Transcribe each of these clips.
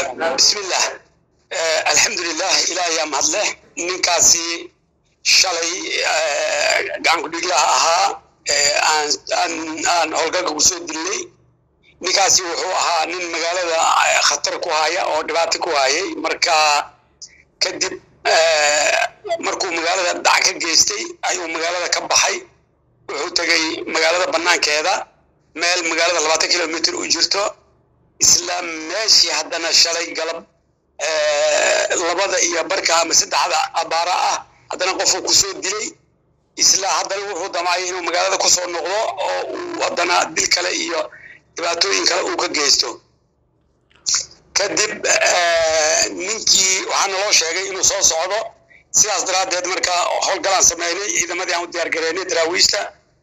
bismillah alxamdulilah ilaahayaa mahadleh ninkaasi shalay gacankudhiglaha ahaa aan howlgalka kusoo dilnay ninkaasi wuxuu ahaa nin magaalada khatar ku haya oo dhibaato ku hayay marka kadib markuu magaalada dhac ka geystay ayuu magaalada ka baxay wuxuu tegay magaalada banaankeeda meel magaalada labaatan kilomitr u jirto isla meeshii haddana shalay galab labada iyo barka ama saddexda abaara ah haddana qofuu kusoo dilay isla haddana wuxuu damcay inuu magaalada kusoo noqdo oo uu haddana dil kale iyo dhibaatooyin kale uu ka geysto kadib ninkii waxaa naloo sheegay inuu soo socdo sidaas daraaddeed marka howlgalaan sameynay ciidamadii aan u diyaar gareynay daraawiishta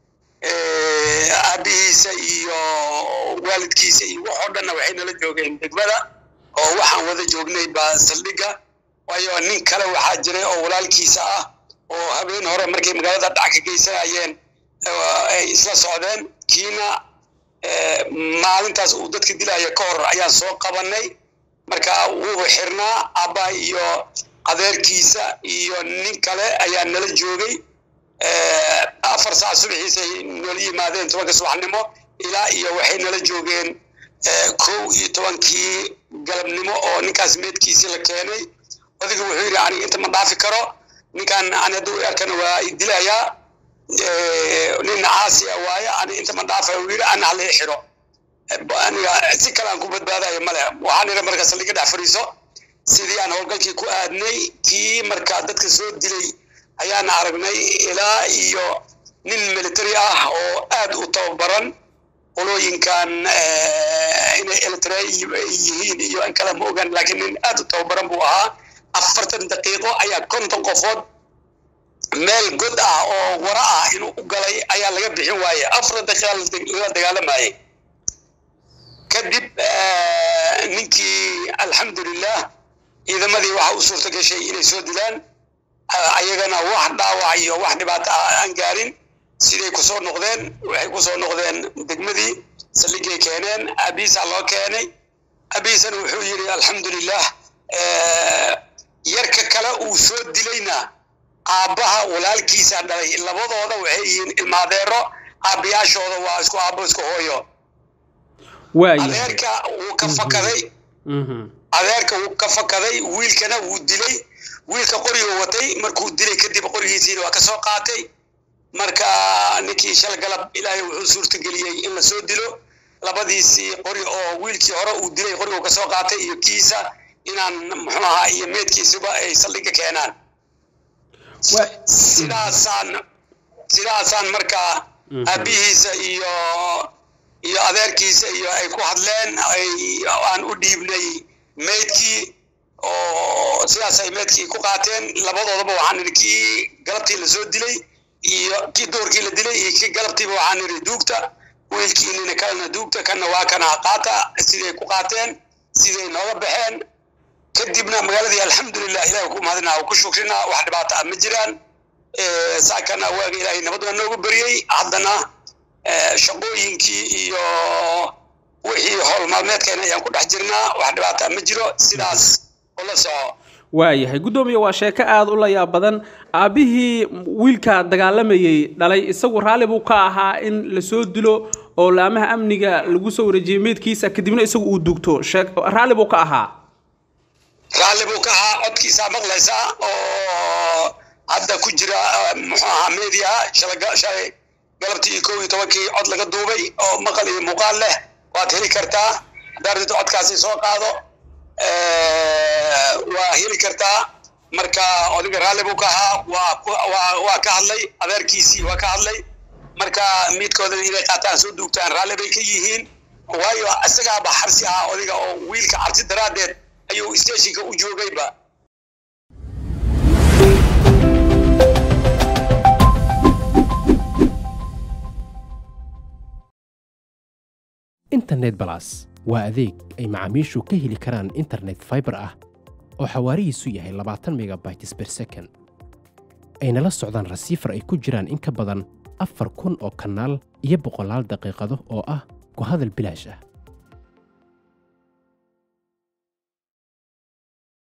aabihiisa iyo waalidkiisa iyo wax oo dhanna waxay nala joogeen degmada oo waxaan wada joognay baa saldhigga waayo nin kale waxaa jiray oo walaalkiisa ah oo habeen hore markay magaalada dhac ka geysanayeen ay isla socdeen kiina maalintaas uu dadka dilaya ka hor ayaan soo qabanay marka wuu xirnaa aabbaha iyo adeerkiisa iyo nin kale ayaa nala joogay afar saac subaxiisay noola yimaadeen tobanka subaxnimo ilaa iyo waxay nala joogeen kow iyo tobankii galabnimo oo ninkaas meedkiisii la keenay odiga wuxuu yidhi aniga inta ma dhaafi karo ninkan ani hadduu arkana waa dilayaa nin caasiya waaye ani inta ma dhaafa uu yidhi ana hala xiro aniga si kale aan ku badbaadayo male waxaan idhi marka saldhiga dhex fadhiiso sidii aan howlgalkii ku aadnay kii marka dadka soo dilay ayaana aragnay ilaa iyo nin military ah oo aad u tababaran qolooyinkan inay elitra yihiin iyo in kale ma ogan laakiin nin aad u tababaran buu ahaa afartan daqiiqo ayaa konton qofood meel god ah oo wara ah inuu u galay ayaa laga bixin waaye afar daqiiqa lala dagaalamayay kadib ninkii alxamdulilah ciidamadii waxa u suurto gashay inay soo dilaan ayagana wax dhaawac iyo wax dhibaato ah aan gaarin siday kusoo noqdeen waxay kusoo noqdeen degmadii saldhigay keeneen abiisa loo keenay abiisana wuxuu yidhi alxamdulilah yarka kale uu soo dilayna aabbaha walaalkiisa dhalay labadooda waxay yihiin ilmaadeero aabbayaashooda waa isku aabbo isku hooyo adeerka wuu ka fakaday adeerka wuu ka fakaday wiilkana wuu dilay wiilka qoriga watay markuu dilay kadib qorigiisiina waa ka soo qaatay marka ninkii shal galab ilaahay wuxuu suurtageliyey in la soo dilo labadiisii qori oo wiilkii hore uu dilay qorigu ka soo qaatay iyo kiisa inaan muxuu ahaa iyo meedkiisuba ay saldhiga keenaan sidaasaan sidaasaan marka aabihiisa iyo iyo adeerkiisa iyo ay ku hadleen ay aan u dhiibnay meydkii oo sidaas ay meedkii ku qaateen labadoodaba waxaan idhi kii galabtii la soo dilay iyo kii doorkii la dilay iyo kii galabtiiba waxaan idhi duugta wiilkiinina kalena duugta kana waa kana qaata siday ku qaateen siday nooga baxeen kadibna magaaladii alxamdulilah ilahi ku mahadina ku shukrina wax dhibaato ah ma jiraan saakana waaga ilaahay nabad waa noogu beriyey haddana shaqooyinkii iyo wixii howl maalmeedkeena ayaan ku dhex jirnaa wax dhibaato ah ma jiro sidaas ula soco waayahay guddoomiye waa sheeko aada u layaab badan aabbihii wiilka dagaalamayey dhalay isagu raalli buu ka ahaa in la soo dilo oo laamaha amniga lagu soo wareejiyey meydkiisa kadibna isagu uu dugto raalli buu ka ahaa raalli buu ka ahaa codkiisaa maqlaysaa oo hadda ku jira muxuu ahaa media shalay galabtii iyo kow iyo tobankii cod laga duubay oo maqal iyo muuqaal leh waad heli kartaa haddaad rabto codkaasi soo qaado waa heli kartaa marka odiga raalli buu ka ahaa waa ka hadlay adeerkiisii waa ka hadlay marka midkoodana inay qaataan soo duugtaan raalli bay ka yihiin waayo isagaaba xarsi ah odiga oo wiilka cabsi daraaddeed ayuu stationka u joogayba internet balas waa adeeg ay macaamiishu ka heli karaan internet faibar ah oo xawaarihiisu yahay labaatan megabytes ber second ayna la socdaan rasiifar ay ku jiraan in ka badan afar kun oo kanaal iyo boqolaal daqiiqado oo ah ku hadal bilaash ah